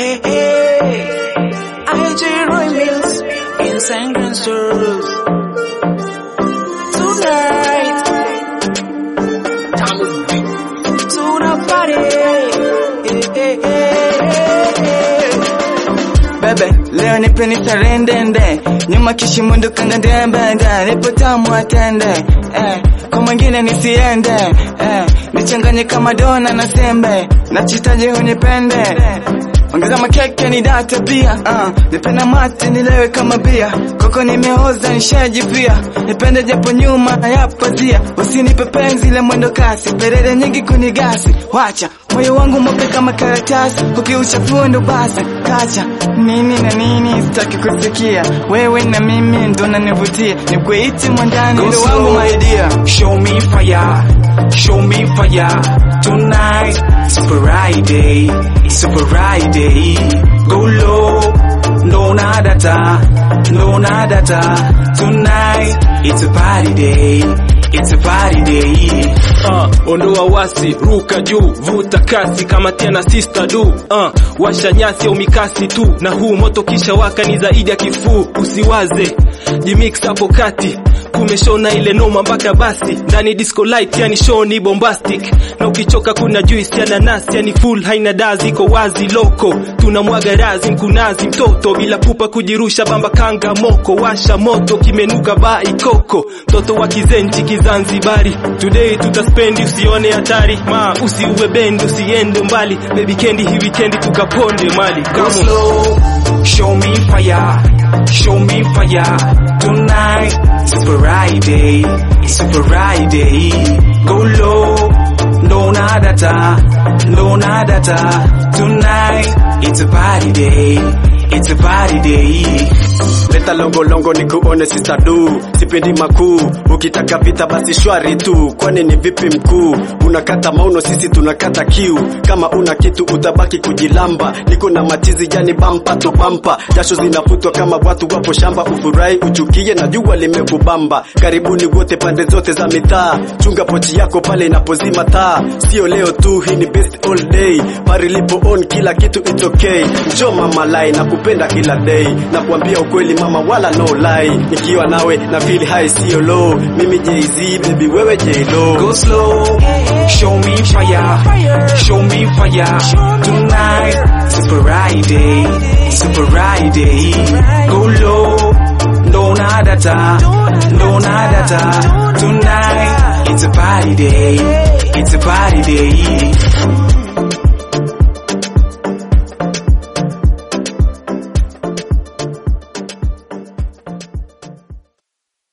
hey, hey. IG Roy Mills in St. Stores. Tonight, tuna party. Hey, hey, hey. Bebe, leo nipe nitarendende nyuma kishimundu kanga ndembende nipo tamu atende eh, kwa mwingine nisiende eh, nichanganye kama dona na sembe nachitaji unipende ongeza makeke ni date pia uh, nipenda mate nilewe kama bia koko nimeoza nishaji pia nipende japo nyuma ya pazia usinipe penzi le mwendo kasi perere nyingi kunigasi wacha moyo wangu mope kama karatasi ukiuchafua ndo basi kacha nini na nini sitaki kusikia wewe na mimi ndo nanivutia nikuiti mwandani Go ndo wangu slow. maidia Show me fire, show me fire tonight. It's Friday, it's Friday. Go low, no nadata, no nadata. Tonight, it's a party day, it's a party day. uh, ondoa wasi ruka juu vuta kasi kama tena sister du uh, washa nyasi au mikasi tu na huu moto kisha waka ni zaidi ya kifuu usiwaze jimix hapo kati kumeshona ile noma mpaka basi ndani disco light yani show ni bombastic na ukichoka kuna juice ya nanasi yani full haina dazi iko wazi loko tunamwaga razi mkunazi mtoto bila pupa kujirusha bamba kanga moko washa moto kimenuka bai koko mtoto wa kizenchi kizanzibari today tutaspendi usione hatari ma usiuwe bendi usiende mbali baby kendi hii weekend tukaponde mali Go Come on. slow, show me fire, show me fire tonight. It's Friday, it's Friday. Go low, no nadata, no nadata. Tonight, it's a party day, it's a party day. leta longo longo ni kuone sisadu sipendi makuu ukitaka vita basi shwari tu kwani ni vipi mkuu unakata mauno sisi tunakata kiu kama una kitu utabaki kujilamba niko na matizi jani bampa to bampa jasho zinafutwa kama watu wapo shamba ufurahi uchukie na jua limekubamba karibuni wote pande zote za mitaa chunga pochi yako pale inapozima taa sio leo tu hii ni best all day pari lipo on kila kitu it's okay njoo mama lai na kupenda kila day na kuambia ukweli mama wala no lie nikiwa nawe na feel high sio low mimi Jay-Z baby wewe J-Lo Go slow, show me fire, show me fire tonight. It's Friday, it's Friday. Go low, no nadata, no nadata. Tonight, it's a party day, it's a party day.